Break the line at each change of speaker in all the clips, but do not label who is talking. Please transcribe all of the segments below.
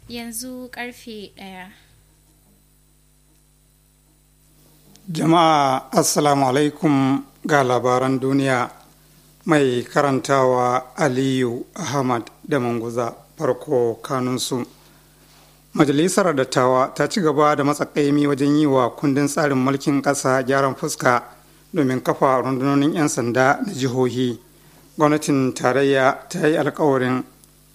yanzu karfe ɗaya.
Jama'a Assalamu alaikum ga labaran duniya mai karantawa Aliyu Ahmad da Manguza farko kanunsu. Majalisar Dattawa ta ci gaba da matsakaimi wajen yi wa kundin tsarin mulkin ƙasa gyaran fuska domin kafa rundunonin 'yan sanda na jihohi. Gwamnatin tarayya ta yi alkawarin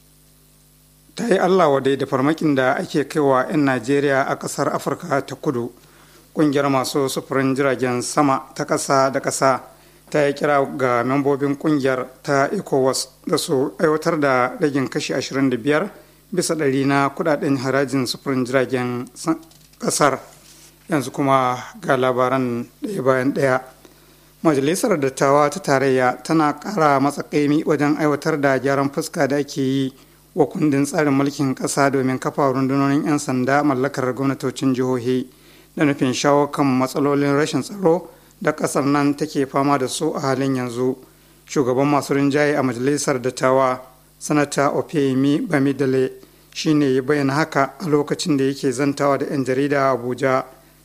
ta yi Allah wadai da farmakin da ake kaiwa 'yan Najeriya a ƙasar Afirka ta kudu. Ƙungiyar masu sufurin jiragen sama ta ƙasa da ƙasa ta yi kira ga membobin ƙungiyar ta ECOWAS da su aiwatar da ragin kashi 25 bisa ɗari na kudaden harajin sufurin jiragen ƙasar. Yanzu kuma ga labaran ɗaya bayan ɗaya. Majalisar Dattawa ta Tarayya tana ƙara matsakaimi wajen aiwatar da gyaran fuska da ake yi wa kundin tsarin mulkin ƙasa domin kafa rundunonin 'yan sanda mallakar gwamnatocin jihohi da nufin shawo kan matsalolin rashin tsaro da ƙasar nan take fama da su a halin yanzu shugaban masu rinjaye a majalisar dattawa sanata opeyemi bamidale shine ya bayyana haka a lokacin da yake zantawa da 'yan jarida a abuja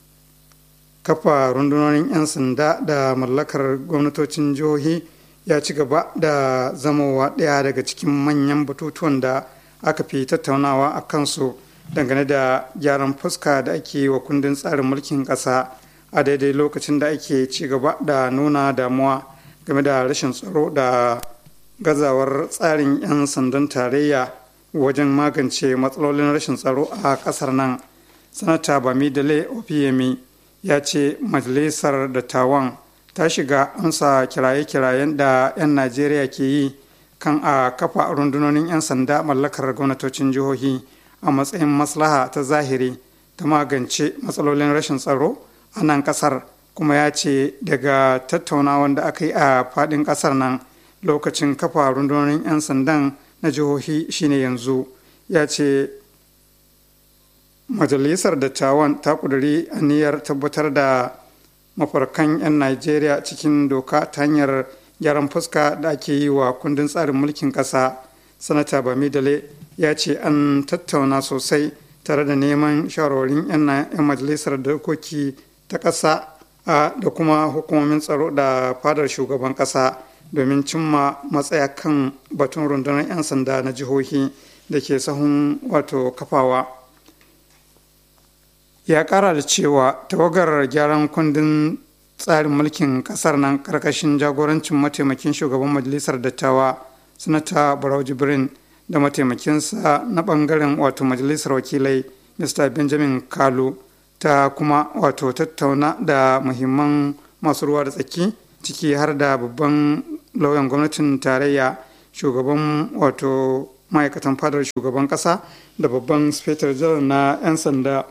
kafa rundunonin 'yan sanda da mallakar gwamnatocin jihohi ya ci gaba da zamowa ɗaya daga cikin manyan batutuwan da aka fi tattaunawa a kansu dangane da gyaran fuska da ake wa kundin tsarin mulkin ƙasa a daidai lokacin da ake ci gaba da nuna damuwa game da rashin tsaro da gazawar tsarin 'yan sandan tarayya wajen magance matsalolin rashin tsaro a ƙasar nan sanata bamidele opiyemi ya ce majalisar dattawan ta shiga amsa kiraye-kirayen da 'yan najeriya ke yi kan a kafa rundunonin 'yan sanda mallakar gwamnatocin jihohi a matsayin maslaha ta zahiri ta magance matsalolin rashin tsaro a nan kasar kuma ya ce daga tattaunawan da aka yi a fadin kasar nan lokacin kafa rundunonin 'yan sandan na jihohi shine yanzu ya ce majalisar dattawan ta kuduri aniyar tabbatar da mafarkan 'yan najeriya cikin doka ta hanyar gyaran fuska da ake yi wa kundin tsarin mulkin ƙasa sanata bamidale ya ce an tattauna sosai tare da neman shawarwarin 'yan majalisar dokoki ta ƙasa da kuma hukumomin tsaro da fadar shugaban ƙasa domin cimma matsaya kan batun rundunar 'yan sanda na jihohi da ke sahun wato kafawa ya ƙara da cewa tawagar gyaran kundin tsarin mulkin kasar nan karkashin jagorancin mataimakin shugaban majalisar dattawa sanata barau jibrin da mataimakinsa na bangaren wato majalisar wakilai mr benjamin kalu ta kuma wato tattauna da muhimman masu ruwa da tsaki ciki har da babban lauyan gwamnatin tarayya shugaban wato ma'aikatan fadar shugaban kasa da babban spetar janar na 'yan sanda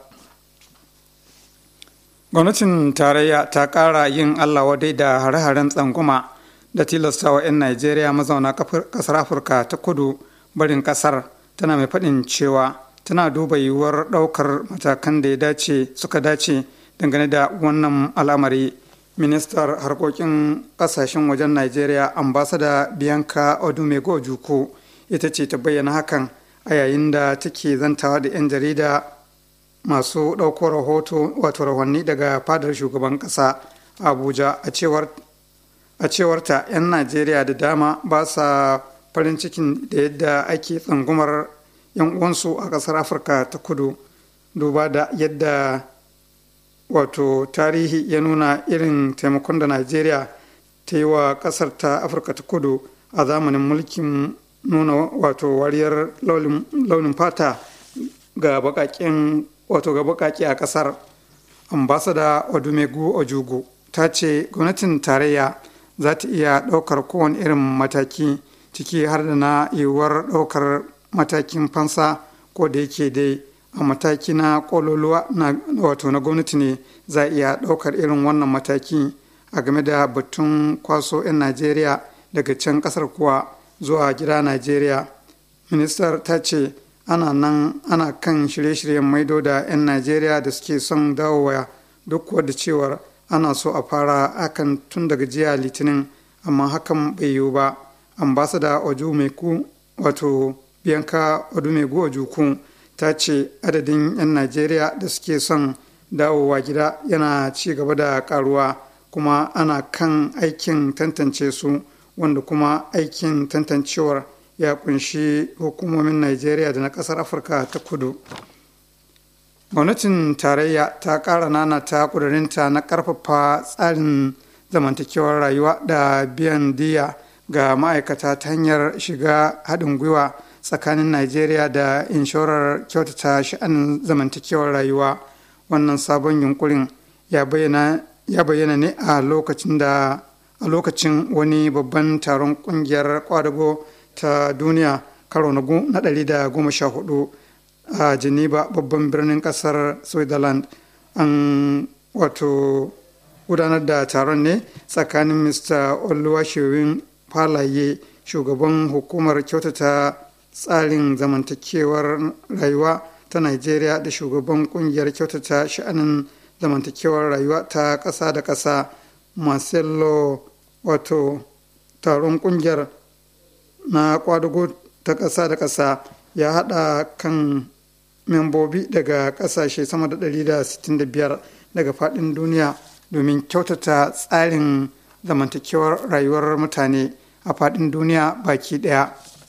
gwamnatin tarayya ta ƙara yin allah wadai da hare-haren tsanguma da tilastawa 'yan najeriya mazauna ƙasar afirka ta kudu barin ƙasar tana mai faɗin cewa tana duba yiwuwar ɗaukar matakan da ya dace suka dace dangane da wannan al'amari ministar harkokin ƙasashen wajen najeriya ambasada bianca odumego juku ita ce ta bayyana hakan a yayin da take zantawa da 'yan jarida masu ɗauko rahoto wato rahotanni daga fadar shugaban ƙasa abuja a cewarta 'yan najeriya da dama ba sa farin cikin da yadda ake tsangumar 'yan uwansu a ƙasar afirka ta kudu duba da yadda wato tarihi ya nuna irin taimakon da najeriya ta yi wa ƙasar ta afirka ta kudu a zamanin mulkin nuna wato wariyar launin fata ga baƙaƙen wato ga bukaki a kasar ambasada odumegu ojugu ta ce gwamnatin tarayya za ta iya ɗaukar kowane irin mataki ciki har da na yiwuwar ɗaukar matakin fansa ko da yake dai a mataki na kololuwa na wato na gwamnati ne za iya ɗaukar irin wannan mataki a game da batun kwaso 'yan najeriya daga can ƙasar kuwa zuwa gida najeriya ministar ta ce ana nan ana kan shirye-shiryen maido da 'yan najeriya da suke son dawowa duk wadda cewar ana so a fara hakan tun daga jiya litinin amma hakan bai yiwu ba ambasada ojumeku wato bianca odumegu ojuku ta ce adadin 'yan najeriya da suke son dawowa gida yana ci gaba da karuwa kuma ana kan aikin tantance su wanda kuma aikin tantancewar ya kunshi hukumomin najeriya da na kasar afirka ta kudu gwamnatin tarayya ta ƙara nana ta ƙudurinta na ƙarfafa tsarin zamantakewar rayuwa da biyan diya ga ma'aikata ta hanyar shiga haɗin gwiwa tsakanin najeriya da inshorar kyautata sha'anin zamantakewar rayuwa wannan sabon yunkurin ya bayyana ne a lokacin da a lokacin wani babban taron kungiyar kwadago ta duniya karo na ɗari da goma sha hudu a geneva babban birnin kasar switzerland an wato gudanar da taron ne tsakanin mr oluwashewin falaye shugaban hukumar kyautata tsarin zamantakewar rayuwa ta nigeria da shugaban kungiyar kyautata sha'anin zamantakewar rayuwa ta ƙasa da ƙasa marcelo wato taron kungiyar na kwadago ta ƙasa da ƙasa ya haɗa kan membobi daga ƙasashe sama da 165 daga faɗin duniya domin kyautata tsarin zamantakewar rayuwar mutane a faɗin duniya baki ɗaya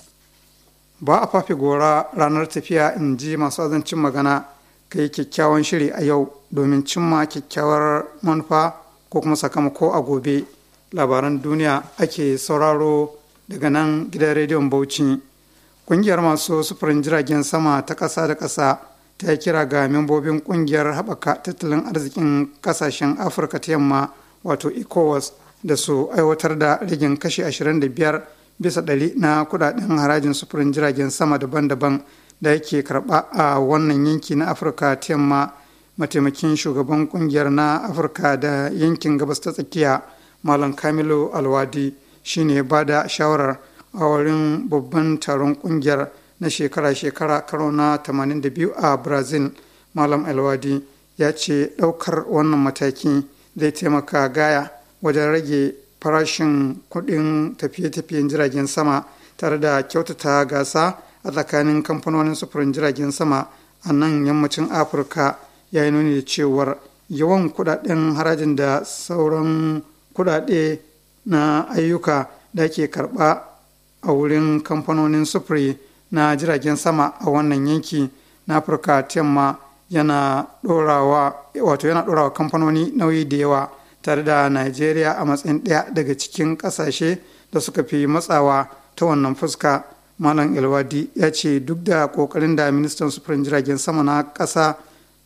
ba a fafi gora ranar tafiya in ji masu azancin magana ka yi kyakkyawan shiri a yau domin cimma kyakkyawar manufa ko kuma sakamako a gobe labaran duniya ake sauraro daga nan gidan rediyon bauchi ƙungiyar masu sufurin jiragen sama ta ƙasa da ƙasa ta yi kira ga membobin ƙungiyar haɓaka tattalin arzikin ƙasashen afirka ta yamma wato ecowas da su aiwatar da rigin kashi 25 bisa ɗari na kudaden harajin sufurin jiragen sama daban-daban da yake karɓa a wannan yanki na afirka ta yamma mataimakin shugaban ƙungiyar na afirka da yankin gabas ta tsakiya malam kamilu alwadi shine ba da shawarar a wurin babban taron kungiyar na shekara-shekara karo na 82 a brazil malam alwadi ya ce ɗaukar wannan mataki zai taimaka gaya wajen rage farashin kuɗin tafiye-tafiyen jiragen sama tare da kyautata gasa a tsakanin kamfanonin sufurin jiragen sama a nan yammacin afirka ya yi nuni da cewar yawan kudaden harajin da sauran kudade na ayyuka da ke karba a wurin kamfanonin sufuri na jiragen sama a wannan yanki na afirka yamma yana dorawa wato yana dorawa kamfanoni nauyi da yawa tare da nigeria a matsayin ɗaya daga cikin ƙasashe da suka fi matsawa ta wannan fuska malam elwadi ya ce duk da ƙoƙarin da ministan sufurin jiragen sama na ƙasa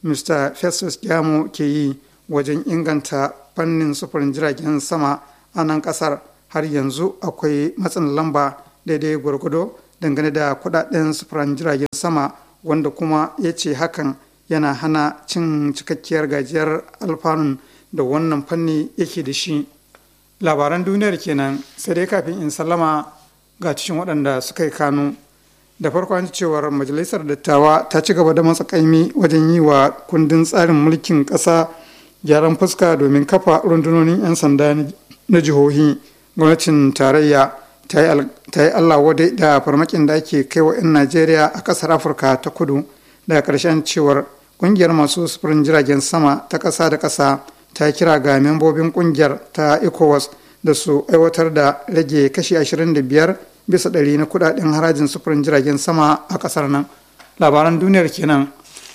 mr festus gyamo ke yi wajen inganta fannin sufurin jiragen sama a nan ƙasar har yanzu akwai matsin lamba daidai gwargwado dangane da kudaden sufurin jiragen sama wanda kuma ya ce hakan yana hana cin cikakkiyar gajiyar alfanun da wannan fanni yake da shi labaran duniyar kenan sai dai kafin in sallama ga cikin waɗanda suka yi kanu da farko an cewar majalisar dattawa ta ci gaba da matsakaimi wajen yi wa kundin tsarin mulkin ƙasa gyaran fuska domin kafa rundunonin 'yan sanda na jihohi gwamnatin tarayya ta yi allah wadai da farmakin da ake kai wa 'yan najeriya a ƙasar afirka ta kudu daga ƙarshen cewar ƙungiyar masu sufurin jiragen sama ta ƙasa da ƙasa ta kira ga membobin ƙungiyar ta ecowas da su aiwatar da rage kashi 25 bisa ɗari na kudaden harajin sufurin jiragen sama a ƙasar nan labaran duniyar kenan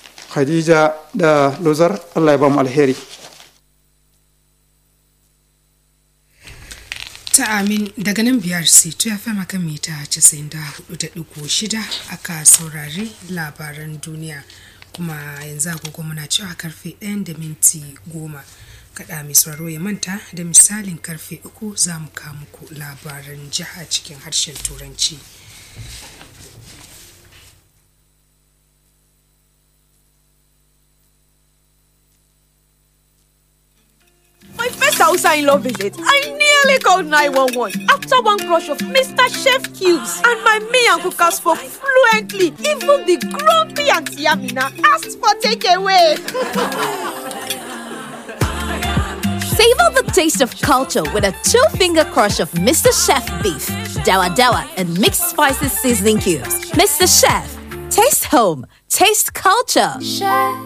khadija da lozar allah ya ba mu alheri
ta amin daga nan biyar sai ya fi maka mita 94.6 aka saurari labaran duniya kuma yanzu agogo muna cewa karfe 1 da minti goma kaɗa mai sauraro ya manta da misalin karfe uku za mu muku labaran jiha cikin harshen turanci
My first Hausa in law visit, I nearly called 911 after one crush of Mr. Chef Cubes. And my me and cookers spoke fluently. Even the grumpy Auntie Amina asked for takeaway.
Savor the taste of culture with a two-finger crush of Mr. Chef beef, dawa dawa, and mixed spices seasoning cubes. Mr. Chef, Taste home, taste culture.